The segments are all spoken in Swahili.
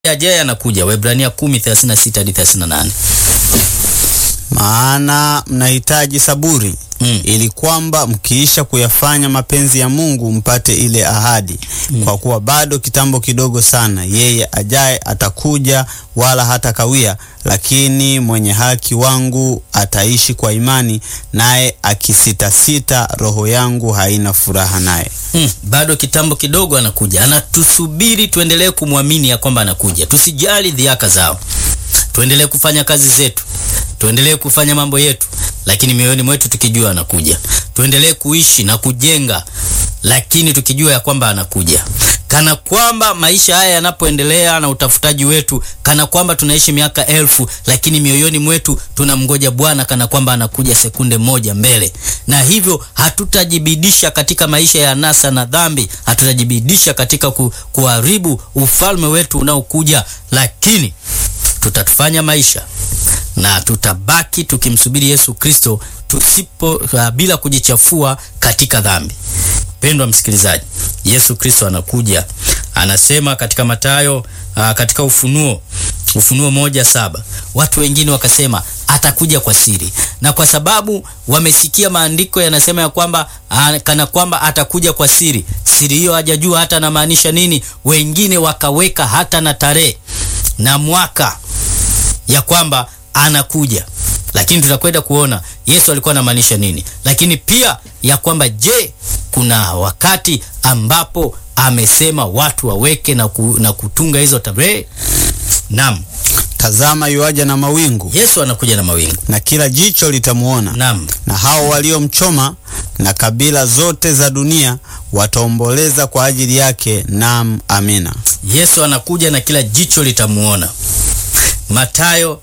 ajaye anakuja. Waebrania 10:36 hadi 38. Maana mnahitaji saburi Mm. ili kwamba mkiisha kuyafanya mapenzi ya Mungu mpate ile ahadi. Kwa kuwa bado kitambo kidogo sana, yeye ajaye atakuja, wala hata kawia. Lakini mwenye haki wangu ataishi kwa imani, naye akisitasita, roho yangu haina furaha naye. Mm, bado kitambo kidogo anakuja, anatusubiri tuendelee kumwamini ya kwamba anakuja. Tusijali dhiaka zao, tuendelee kufanya kazi zetu, tuendelee kufanya mambo yetu, lakini mioyoni mwetu tukijua anakuja. Tuendelee kuishi na kujenga, lakini tukijua ya kwamba anakuja, kana kwamba maisha haya yanapoendelea na utafutaji wetu, kana kwamba tunaishi miaka elfu, lakini mioyoni mwetu tunamngoja Bwana kana kwamba anakuja sekunde moja mbele, na hivyo hatutajibidisha katika maisha ya nasa na dhambi, hatutajibidisha katika ku, kuharibu ufalme wetu unaokuja, lakini tutatufanya maisha na tutabaki tukimsubiri Yesu Kristo tusipo uh, bila kujichafua katika dhambi. Pendwa msikilizaji, Yesu Kristo anakuja, anasema katika Mathayo uh, katika Ufunuo Ufunuo moja saba watu wengine wakasema atakuja kwa siri, na kwa sababu wamesikia maandiko yanasema ya kwamba uh, kana kwamba atakuja kwa siri, siri hiyo hajajua hata anamaanisha nini. Wengine wakaweka hata na tarehe na mwaka ya kwamba anakuja, lakini tutakwenda kuona Yesu alikuwa anamaanisha nini, lakini pia ya kwamba je, kuna wakati ambapo amesema watu waweke na, ku, na kutunga hizo tarehe? Naam, Tazama, yuaja na mawingu, Yesu anakuja na mawingu. na kila jicho litamuona, Naam, na hao waliomchoma, na kabila zote za dunia wataomboleza kwa ajili yake. Naam, amina. Yesu anakuja na kila jicho litamuona. Mathayo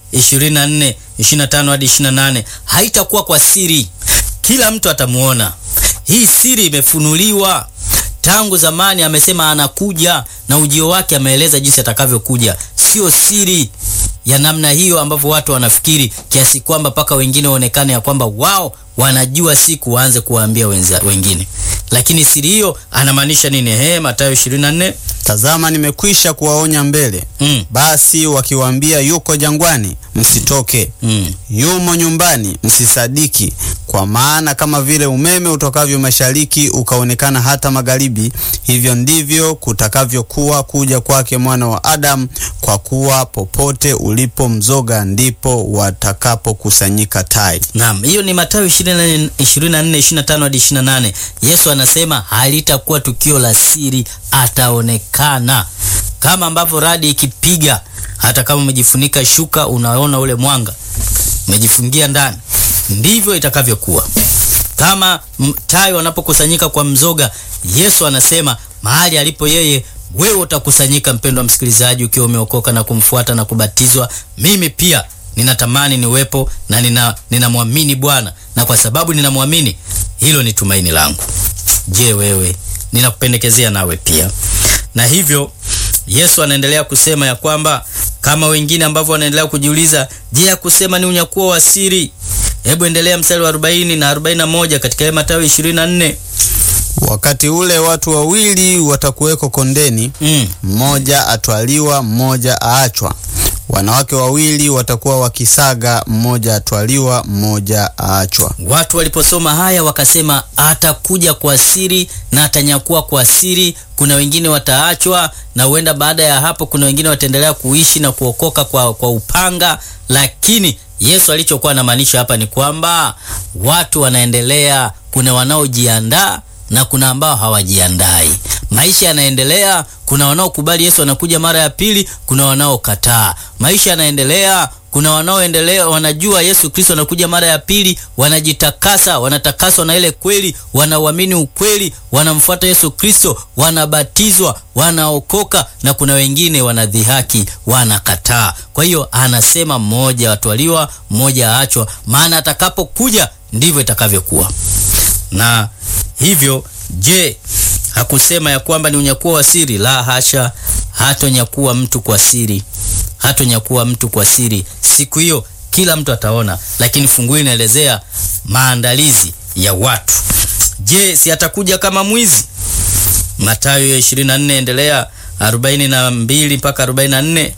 24 25 hadi 28, haitakuwa kwa siri, kila mtu atamuona. Hii siri imefunuliwa tangu zamani. Amesema anakuja na ujio wake ameeleza jinsi atakavyokuja, sio siri ya namna hiyo ambavyo watu wanafikiri, kiasi kwamba mpaka wengine waonekane ya kwamba wao wanajua siku waanze kuwaambia wenza- wengine. Lakini siri hiyo anamaanisha nini? He, Mathayo 24 Tazama, nimekwisha kuwaonya mbele. mm, Basi wakiwaambia yuko jangwani, msitoke; mm. yumo nyumbani, msisadiki. Kwa maana kama vile umeme utokavyo mashariki ukaonekana hata magharibi, hivyo ndivyo kutakavyokuwa kuja kwake Mwana wa Adamu. Kwa kuwa popote ulipo mzoga, ndipo watakapokusanyika tai. Naam, hiyo ni Mathayo 24 25 hadi 28. Yesu anasema halitakuwa tukio la siri, ataonekana kama ambavyo radi ikipiga. Hata kama umejifunika shuka, unaona ule mwanga, umejifungia ndani, ndivyo itakavyokuwa kama m- tai wanapokusanyika kwa mzoga. Yesu anasema mahali alipo yeye wewe utakusanyika. Mpendwa msikilizaji, ukiwa umeokoka na kumfuata na kubatizwa, mimi pia ninatamani niwepo na nina ninamwamini Bwana, na kwa sababu ninamwamini, hilo ni tumaini langu. Je, wewe? Ninakupendekezea nawe pia. Na hivyo Yesu anaendelea kusema ya kwamba kama wengine ambavyo wanaendelea kujiuliza, je, ya kusema ni unyakuo wa siri? Hebu endelea mstari wa 40 na 41 katika ile Mathayo 24. Wakati ule watu wawili watakuweko kondeni, Mm. mmoja atwaliwa, mmoja aachwa. Wanawake wawili watakuwa wakisaga, mmoja atwaliwa, mmoja aachwa. Watu waliposoma haya wakasema atakuja kwa siri na atanyakua kwa siri. Kuna wengine wataachwa, na huenda baada ya hapo kuna wengine wataendelea kuishi na kuokoka kwa, kwa upanga. Lakini Yesu alichokuwa anamaanisha hapa ni kwamba watu wanaendelea, kuna wanaojiandaa na kuna ambao hawajiandai. Maisha yanaendelea, kuna wanaokubali Yesu anakuja mara ya pili, kuna wanaokataa. Maisha yanaendelea, kuna wanaoendelea wanajua Yesu Kristo anakuja mara ya pili, wanajitakasa, wanatakaswa na ile kweli, wanauamini ukweli, wanamfuata Yesu Kristo, wanabatizwa, wanaokoka, na kuna wengine wanadhihaki, wanakataa. Kwa hiyo anasema mmoja atwaliwa, mmoja aachwa, maana atakapokuja ndivyo itakavyokuwa. Na hivyo je, hakusema ya kwamba ni unyakuo wa siri? La hasha, hatonyakuwa mtu kwa siri, hatonyakuwa mtu kwa siri. Siku hiyo kila mtu ataona, lakini fungu hili inaelezea maandalizi ya watu. Je, si atakuja kama mwizi? Mathayo 24 endelea arobaini na mbili mpaka arobaini na nne